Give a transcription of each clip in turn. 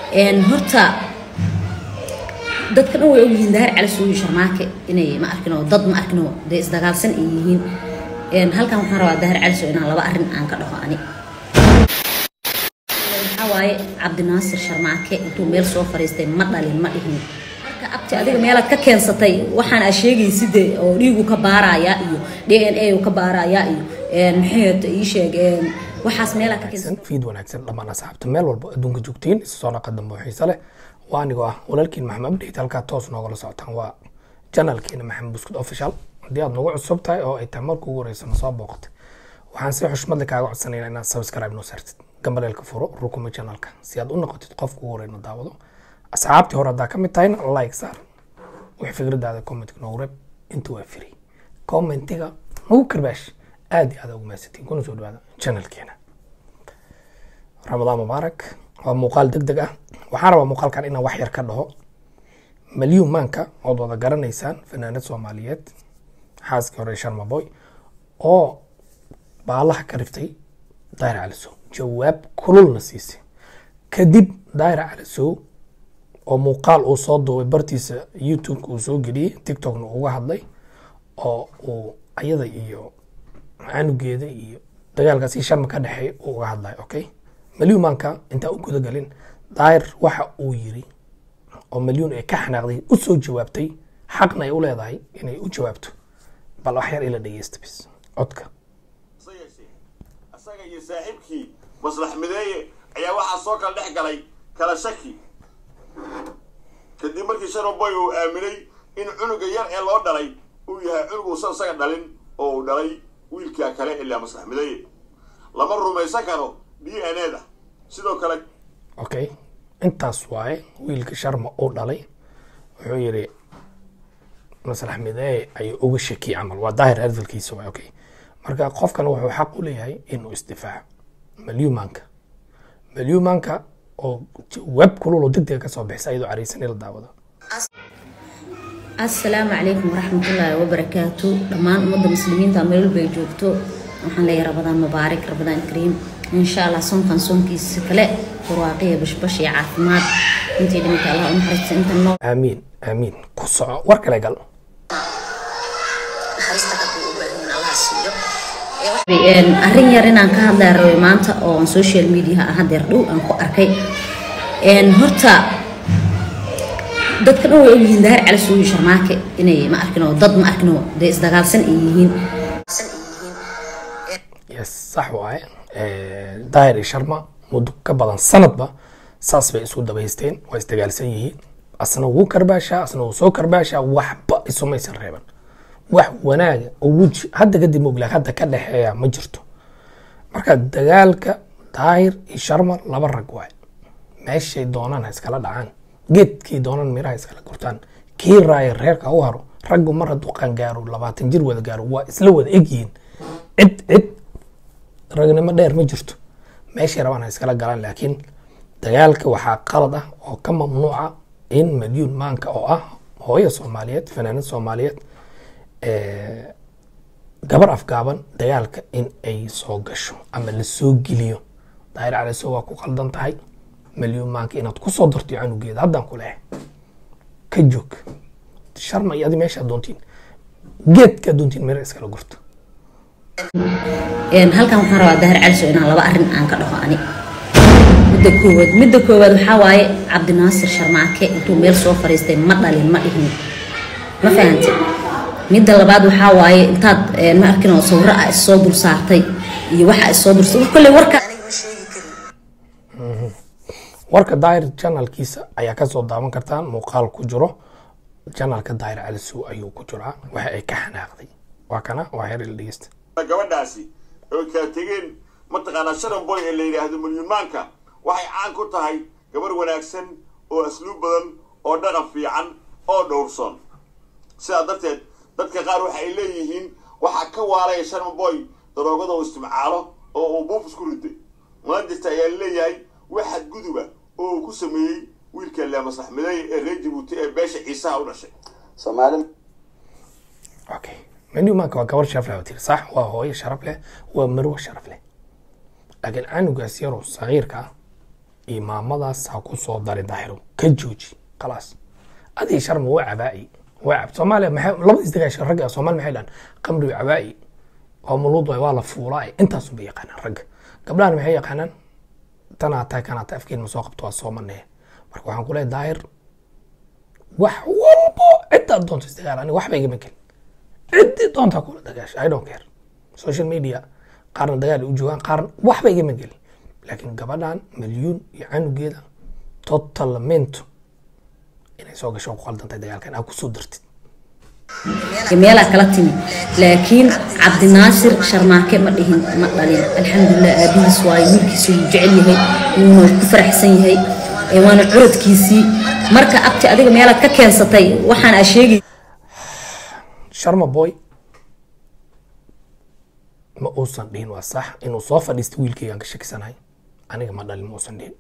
horta dadka dhan way ogyihiin daahir cali suugi sharmaake inay ma arkin oo dad ma arkin oo dee isdagaalsan ay yihiin halkan waxaan rabaa daahir cali soo inaan laba arrin aan ka dhaho ani waxaa waaye cabdinaasir sharmaake intuu meel soo fariistay ma dhalin ma dhihin marka abti adiga meelaad ka keensatay waxaan aa sheegayside oo dhiigu ka baarayaa iyo d n a ka baarayaa iyo maxay ii sheeg waxaas meelaa ka keensatay fiid wanaagsan dhammaan asxaabta meel walba adduunka joogtiin isa soo naqa dambe xiise leh waa anigoo ah walaalkiin maxamed abdheyt halkaa toos noogala socotaan waa janalkeena maxamed buskud official haddii aad nagu cusub tahay oo ay tahay marka ugu horeysa na soo booqatay waxaan si xushmad leh kaaga codsanaynaa inaad subscribe noo saartid gambaleelka furo rukuma janalka si aad u noqotid qofka ugu horeyna daawado asxaabtii hore haddaa ka mid tahayna like saar wix fikradaada commentka noogu reeb inta waa free commentiga nagu karbaash aad iyo aad ugu mahadsantiin kuna soo dhawaada janalkeena ramadaan mubaarak waa muuqaal deg deg ah waxaan rabaa muuqaalkan inaan wax yar ka dhaho malyuun maanka ood wada garanaysaan fanaanad soomaaliyeed xaaskii hore sharmaboy oo baalaha ka riftay daahir calisow jawaab kululna siisay kadib daahir calisow oo muuqaal uu soo duubay bartiisa youtube-ka uu soo geliyey tiktokna uga hadlay oo uu ayada iyo canugeeda iyo dagaalkaasi sharma ka dhexeeya uu uga hadlayo okay malyuun maanka intaa u gudagalin daahir waxa uu yiri oo malyuun ay ka xanaaqday u soo jawaabtay xaqna ay u leedahay inay u jawaabto bal wax yar ila dhegeysta bis codka asaga iyo saaxiibkii maslax mideeye ayaa waxaa soo kala dhex galay kala shaki kadib markii sharoboy uu aaminay in cunuga yar ee loo dhalay uu yahay cunug uusan isaga dhalin oo uu dhalay wiilkaa kale ilaa maslax mideeye lama rumaysan karo d n a da sidoo kale okay intaas waaye wiilka sharma uu dhalay wuxuu yiri maslax mideeye ayuu uga shakiyay camal waa daahir hadalkiisa waay okay marka qofkan wuxuu xaq u leeyahay inuu isdifaaco malyumaanka malyumaanka oo jawaab kulul oo degdega kasoo bixisa iyadoo careysan in la daawado asalaamu calaykum waraxmatullaahi wabarakaatu dhammaan ummadda muslimiinta meel walba ay joogto waxaan leeyahay rabadaan mubaarak rabadaan kariim insha allah soonkan soonkiisa kale barwaaqiya bashbash iyo caafimaad intii dhimata allah u naxariista inta noo aamiin aamiin ku soco war kale gal arrin yar inaan ka hadlaya rabay maanta oo aan social media ah hadeer dhow aan ku arkay horta dadka dhan way ogyihiin daahir cali suugi sharmaake inay ma arkin oo dad ma arkin oo dee isdagaalsan ay yihiin yes sax waaye daahir iyo sharma muddo ka badan sanadba saas bay isku dabaysteen waa isdagaalsan yihiin asna wuu karbaashaa asna wuu soo karbaashaa waxba isumaysan reeban wax wanaaga oo weji hadda kadib moglaak hadda ka dhexeeya ma jirto marka dagaalka daahir iyo sharma laba rag waay meeshay doonaan ha iskala dhacaan geedkii doonaan miraha iskala gurtaan kii raaya reerka u haro raggu mar hadduu qaangaaro labaatan jir wada gaaro waa isla wada egyihiin cid cid ragnimo dheer ma jirto meeshay rabaan ha iskala galaan laakiin dagaalka waxaa qalad ah oo ka mamnuuca in malyuun maanka oo ah hooyo soomaaliyeed fanaanad soomaaliyeed gabar afgaaban dagaalka in ay soo gasho ama la soo geliyo daahir caliso waa ku qaldan tahay malyuun maanka inaad ku soo darto canugeeda haddaan ku leehay ka joog sharma iyo adi meesha doontiin geedka doontiin meel iskala gurto halkan waxaan rabaa daahir cali soo inaan laba arrin aan ka dhaho ani midda koowaad midda koowaad waxaa waaye cabdinaasir sharmaake intuu meel soo fariistay ma dhalin ma dhihin ma fahantay midda labaad waxaa waaye intaad ma arkin oo sawiro ah issoo dul saartay iyo waxa issoo dul kolley warka warka daahir janalkiisa ayaa kasoo daawan kartaan muuqaal ku jiro janalka daahir calisow ayuu ku jiraa waxa ay ka xanaaqday waa kana waa heer ila dhegeysta gabadhaasi oy kala tegeen mataqaanaa sharan boy ee la yidhaahdo malyumaanka waxay caan ku tahay gabar wanaagsan oo asluub badan oo dhaqan fiican oo dhowrson sidaa darteed dadka qaar waxa ay leeyihiin waxaa ka waalaya sharan boy daroogada uu isticmaalo oo uu buuf isku riday munaajista ayaa leeyahay wax xadguduba oo uu ku sameeyey wiilka leemaslax mideeye ee reer jabuuti ee beesha ciisaha u dhashay soomaali okay malyumaanka waa gabar sharaf leh tiri sax waa hooyo sharaf leh waa marwo sharaf leh laakiin canugaas yaroo sagiirka ah imaamadaas ha ku soo dari daahiro ka jooji khalaas adii sharma waa cabaa'i waa cab soomaaliya maxay labadiis dagaasha ragga soomaali maxay dhahan qamri cabaa'i waa muluud waay waa la fuulaa intaasu bay yaqaanaan ragga gabdhahan maxay yaqaanaan tanaa tahay kanaa tahay afkeen ma soo qabto waa soomanee marka waxaan ku leeyahay daahir wax walbo ciddaad doonto isdagaal aniga waxba igama gelin ciddii doontaa kula dagaasha i don't care social media qaarna dagaal ay u joogaan qaarna waxba igama gelin laakiin gabadhan milyuun iyo canugeeda totalmento inay soo gasho ku qaldantahay dagaalkan aa kusoo dartid meelaa kala timi laakiin cabdinaasir sharmaake ma dhihin ma dhalin alxamdulilah aabihiis waayo wiilkiisa wuu jecel yahay wuuna ku faraxsan yahay ee waana curadkiisii marka abti adiga meelaad ka keensatay waxaan aa sheegay sharma boy ma uusan dhihin waa sax inuu soo fadhiista wiilkaygaan ka shakisanahay aniga ma dhalin ma uusan dhihin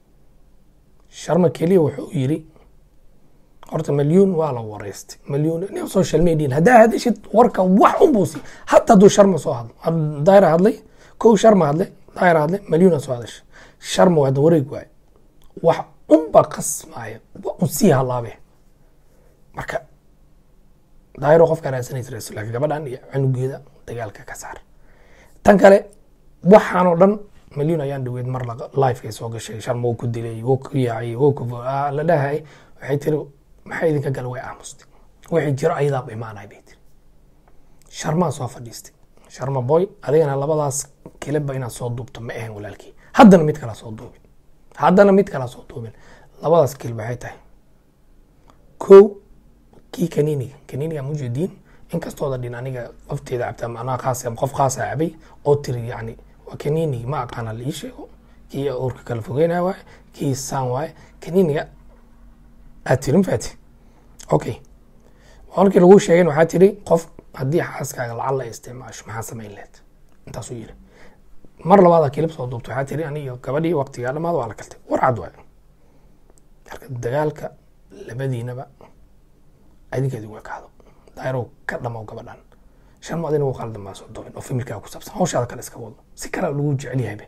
sharma keliya wuxuu yiri horta milyuun waa la wareystay milyuun nin social media haddaa hadashid warka wax un buusi hata hadduu sharma soo hadlo had- daayira hadlay kow sharma hadlay daayira hadlay milyuuna soo hadashay sharma waa wareeg waaye wax unba qasmaaya waa un sii halaabe marka daayiro qofka raadsanaysa raadsan laakiin gabadhan iyo canugeeda dagaalka ka saar tan kale waxaanoo dhan milyuun ayaan dhaweyd mar laga live soo gashay sharma wuu ku dilay wuu ku yaacay wuu ku ah, la dhahay waxay tiri maxay idinka gala way aamustay wixii jiro ayadaaba imaanay bay tiri sharmaa soo fadhiistay sharma boy adigana labadaas kilibba inaad soo duubto ma ahan walaalkii haddana mid kala soo duubin haddana mid kala soo duubin labadaas kilib waxay tahay kow kii kaniiniga kaniiniga mujeediin inkastooda dhin aniga qofteeda cabta ama anaa khaas ama qof khaasa cabay oo tiri yacni waa kaniinigi ma aqaana la ii sheego kii uurka kala fogeynaya waaye kii saan waaye kaniiniga aad tiri mafaati okay markii lagu sheegay waxaa tiri qof haddii xaaskaaga lacag la isticmaasho maxaa samayn lehed intaasuu yiri mar labaada kilib soo duubta waxaa tiri aniga gabadhii waqtigaa dhamaada waa la kaltay war cad waaye marka dagaalka labadiinaba adinka idinku ekaado daayirow ka dhamaw gabadhan sharma adina wuu qaldan baa soo duubin oo familkaa ku saabsan hawshaada kale iska wado si kale lagu jecel yahaybe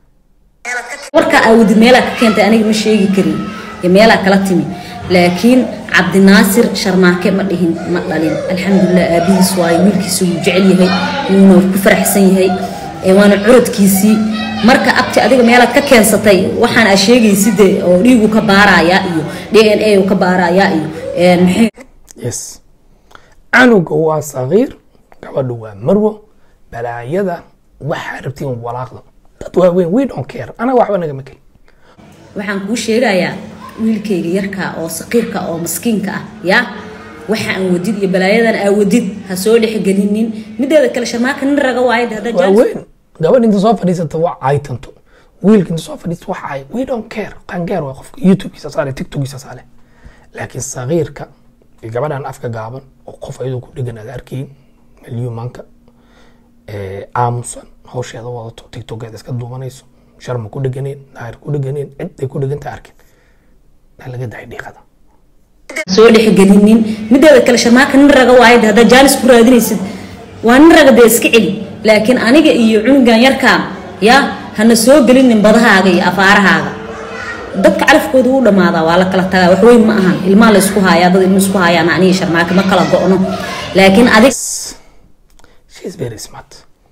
warka aawadi meelaa ka keentay aniga ma sheegi karin iyo meelaa kala timi laakiin cabdinaasir sharmaake ma dhihin ma dhalin alxamdulilah aabihiis waayo wiilkiisa wuu jecel yahay wuuna ku faraxsan yahay ee waana curadkiisii marka abti adiga meelaad ka keensatay waxaan aa sheegayside oo dhiigu ka baarayaa iyo d n a u ka baarayaa iyo een, maxay yes canuga waa sagiir gabadhu waa marwo balaayada waxaa rabtiin walaaqda dad waaweyn we don't care anaga waxba nagama kelin waxaan kuu sheegayaa wiilkayga yarka oo saqiirka oo maskiinka ah yaa waxa aan wadid iyo balaayadan aa wadid ha soo dhexgelinin mideeda kale sharmaaka nin raga waayo de haddaa jaajis- waaweyn gabadh inta soo fadhiisata waa caytanto wiilka inta soo fadhiista waxa ay we don't care qangeer waa qofka youtubekiisa saale tiktokiisa saale laakiin sagiirka iyo gabadhan afka gaaban oo qof ayadoo ku dhegan aad arkayn milyuumanka aamusan hawsheeda wadato tiktokeeda iska duubanayso sharma ku dheganeen daahir ku dheganeen cid ay ku dheganta arkin aa laga dahay dhiiqada soo dhexgelinin mideeda kale sharmaaka nin raga waayo de haddaa jaanis ku raadinaysid waa nin raga dee iska celi laakiin aniga iyo cunugan yarkaa yaa hana soo gelinin badahaaga iyo afaarahaaga dadka calafkooda wuu dhammaadaa waa la kala tagaa wax weyn ma ahan ilmaa la isku haayaa dad ilma isku haayaan aniga sharmaaka ma kala go'no laakiin adig she's very smart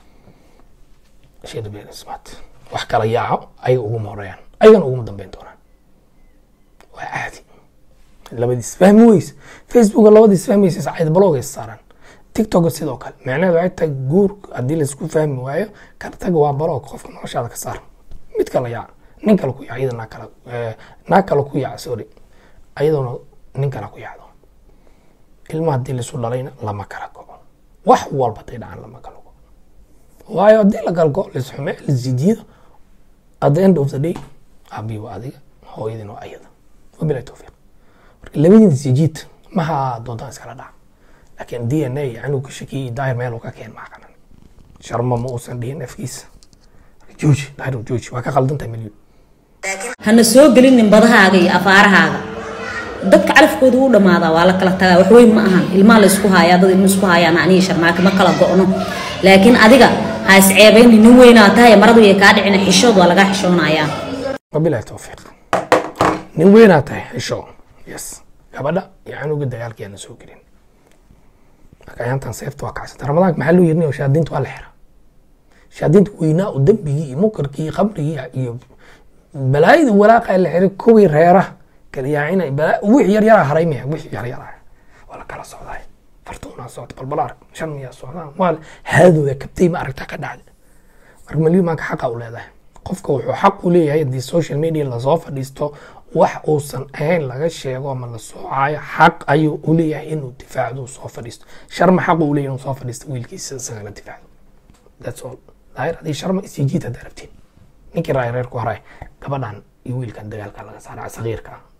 she's very smart wax kala yaaco ayaga uguma horeeyaan ayagana uguma dambeyn doonaan waa caadi labadiis fahmi weyse facebooka labadiis fahmaysa sacayda blogay saaran tiktok sidoo kale macnaheedu waxay tahay guur haddii laisku fahmi waayo kan taga waa blog qofka noloshaada ka saar mid kala yaaca nin kale ku yaac iyada naa kala eh, naag kale ku yaaca sorry ayaduna nin kale ku yaacdo ilma haddii laisu dhalayna lama kala goco wax walba haday dhacaan lama kala goco waayo haddii la kala goco laisxume laisjijiido at the end of the day aabii waa adiga hooyadin waa ayada wabilahi towfiiq marka labadiin isjijiid maha doontaan iskala dhaca laakiin d n a anuu ka shakiyey daahir meel uu ka keen maa qanan sharma ma uusan dhihin afkiisa jooji daahir jooji waa ka qaldan tahay milyan hana soo gelinin badahaaga iyo afaarahaaga dadka calafkooda wuu dhammaadaa waa la kala tagaa wax weyn ma ahan ilmaa la isku haayaa dad ilma isku haayaan aniga sharmaaka ma kala go'no laakiin adiga ha isceebayni nin weynaa tahay maradu yay kaa dhicina xishood waa lagaa xishoonayaa wabilahi towfiiq nin weynaa tahay xisho yes gabadha iyo canuga dagaalka yaana soo gelin marka ayaantan seefta waa kacsanta ramadaanka maxaa loo yirinayo shaadiinta waa la xira shaadiinta weynaa oo dembigii iyo munkarkii iyo khamrigii iyo balaayadii walaaqa la xiray kuwii reeraha kalyaacina wixii yar yaraa haray miya wixii yar yaraa waa la kala socdaay fartuunaa socda balbal arag shan miyaa socdaan waa haadooda kabtay ma aragtaa ka dhacda marka malyumaanka xaqa u leedahay qofka wuxuu xaq u leeyahay haddii social media lasoo fadhiisto wax uusan ahayn laga sheego ama la soocayo xaq ayuu u leeyahay inuu difaacdo soo fadhiisto sharma xaq u leeyahay inuu soo fadhiisto wiilkiisa isagana difaacdo that's all daahir haddii sharma isii jiid haddaa rabtiin ninkii raay reerku haray gabadhan iyo wiilkan dagaalka laga saara sagiirka